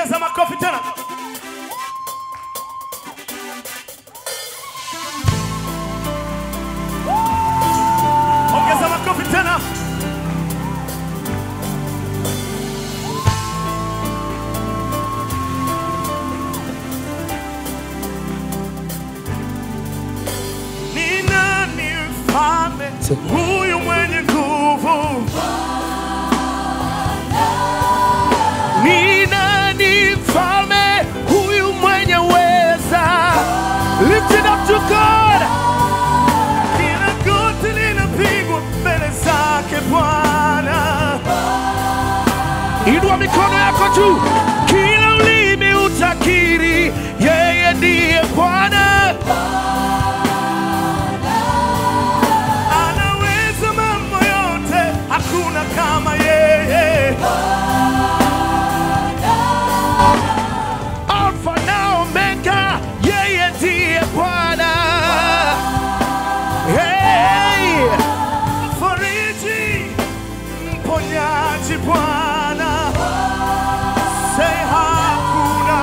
ongeza makofi tena. Ongeza makofi tena. Ni nani mfalme huyu mwenye nguvu? Ni nani mfalme huyu mwenye weza? Lift it up to God. Kila goti linapigwa mbele zake Bwana. Inua mikono yako juu, kila ulimi utakiri yeye ndiye Bwana. Anaweza mambo yote, hakuna kama yeye. Alfa na Omega, yeye ndiye Bwana. Hey! Fariji, mponyaji Bwana. Say hakuna.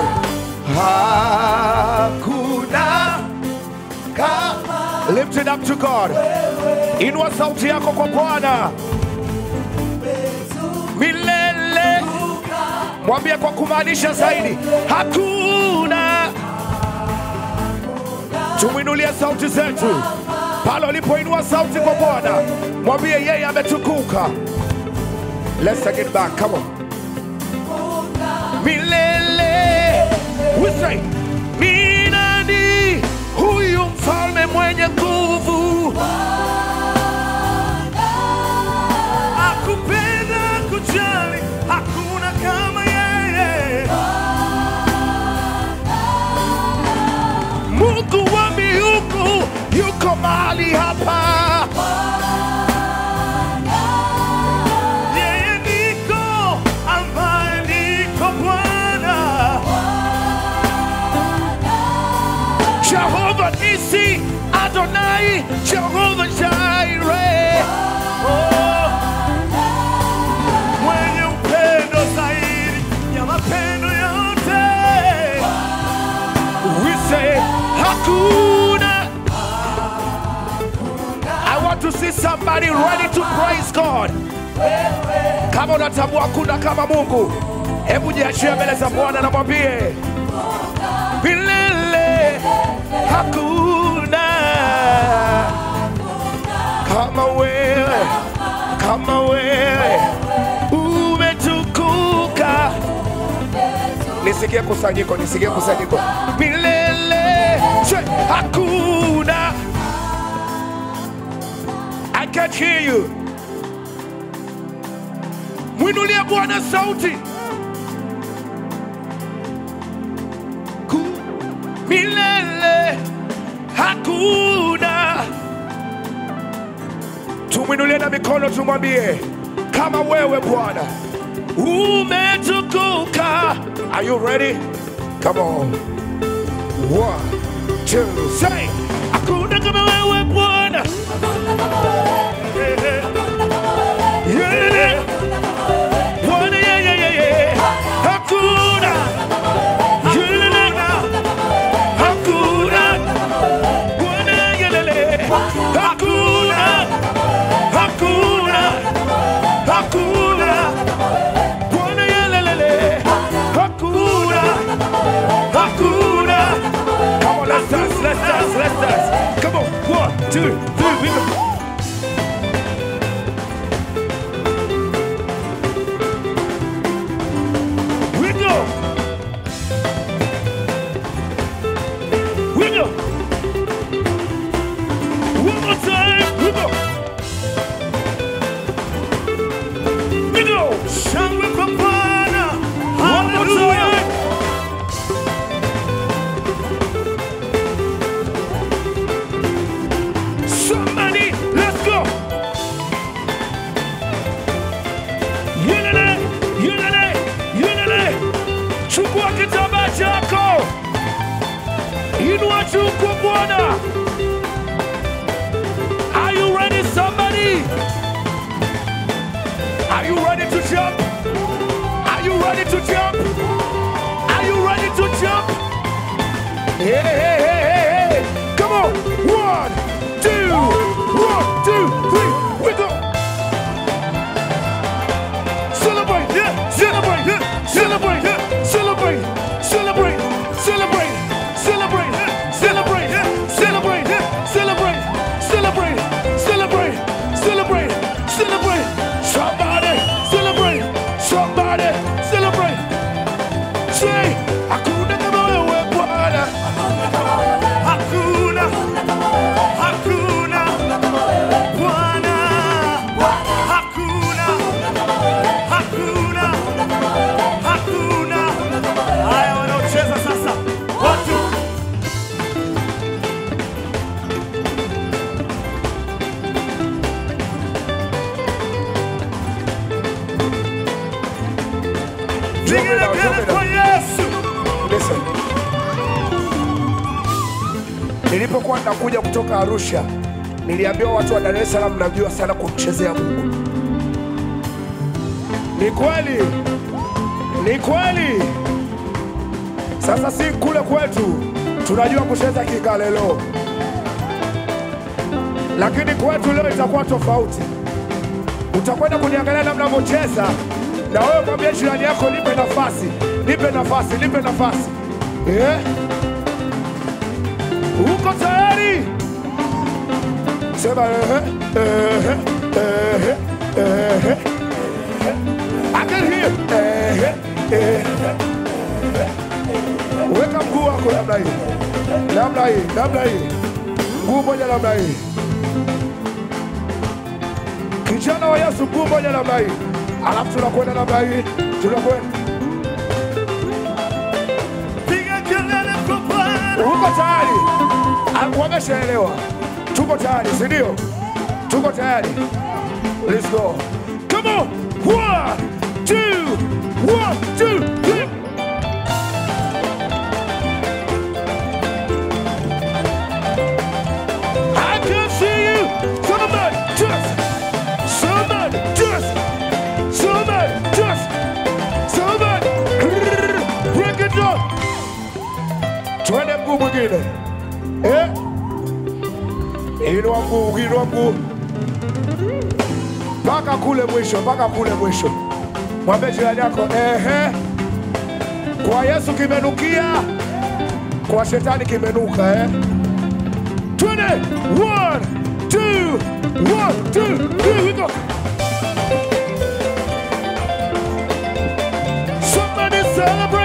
Hakuna kama. Lift it up to God. Inua sauti yako kwa Bwana milele. Mwambie kwa kumaanisha zaidi, hakuna. Tumwinulie sauti zetu pale ulipoinua sauti kwa Bwana, mwambie yeye ametukuka. Let's take it back. Come on. Milele. We say, ni nani huyu mfalme mwenye nguvu? Akupenda kujali, hakuna kama yeye. Mungu wa miungu yuko mahali hapa. Yeye niko ambaye niko Bwana. Jehova Nisi, Adonai, Jehova Jireh. Oh, mwenye upendo zaidi ya mapendo yote. We say hakuna. I want to see somebody ready to praise God. Kama unatambua hakuna kama Mungu, hebu jiachie mbele za Bwana na mwambie milele hakuna kama wewe, kama wewe umetukuka. Nisikie kusanyiko, nisikie kusanyiko, milele che, hakuna. I can't hear you. Mwinulie Bwana sauti. Ku- milele hakuna. Tumwinulie na mikono tumwambie, kama wewe Bwana umetukuka. Are you ready? Come on. One, two, say. Hakuna kama wewe Bwana. Yeah, yeah. Bwana, yeah, yeah, yeah, yeah. Hakuna. Yeah, hakuna. Bwana, yeah, yeah, yeah. Hakuna. Hakuna. Hakuna. Bwana, yeah, yeah, yeah. Hakuna. Hakuna. Come on, let's dance, let's dance, let's dance. Come on, one, two, three, we go. We go. We go. One more time. We go. We go. Shangwe kwa Bwana. Hallelujah. Somebody, let's go. Yelele, yelele, yelele. Chukua kitambaa chako, inua juu kwa Bwana. Are you ready, somebody? Are you ready to jump? Are you ready to jump? Say, hakuna kama wewe Bwana, hakuna, hakuna Bwana, hakuna, hakuna, hakuna. Haya, wanaocheza sasa, watu vigelegele kwa Yesu. Listen. Nilipokuwa nakuja kutoka Arusha, niliambiwa watu wa Dar es Salaam mnajua sana kumchezea Mungu. Ni kweli, ni kweli. Sasa si kule kwetu tunajua kucheza kigalelo, lakini kwetu leo itakuwa tofauti. Utakwenda kuniangalia namna navyocheza, na wewe mwambie jirani yako, nipe nafasi, nipe nafasi, nipe nafasi. Eh? Uko tayari? Sema ehe, ehe, ehe, ehe. I can hear. Ehe, ehe. Weka mguu wako namna hii, namna hii, namna hii, mguu moja namna hii. Kijana wa Yesu, mguu moja namna hii, alafu tunakwenda namna hii, tunakwenda. Piga kelele kwa Bwana. Uko tayari? Ah, Wameshaelewa, tuko tayari, si ndio? Tuko tayari. Let's go. Come on. One, two, one, two, three. I can see you. Somebody just, somebody just, somebody just, somebody. Break it down. Twende mguu mwingine. Eh? Inua mguu, inua mguu. Mpaka kule mwisho, mpaka kule mwisho. Mwambie jirani yako, ehe. Kwa Yesu kimenukia, kwa shetani kimenuka eh? Twende. One, two, one, two, three, we go. Somebody celebrate.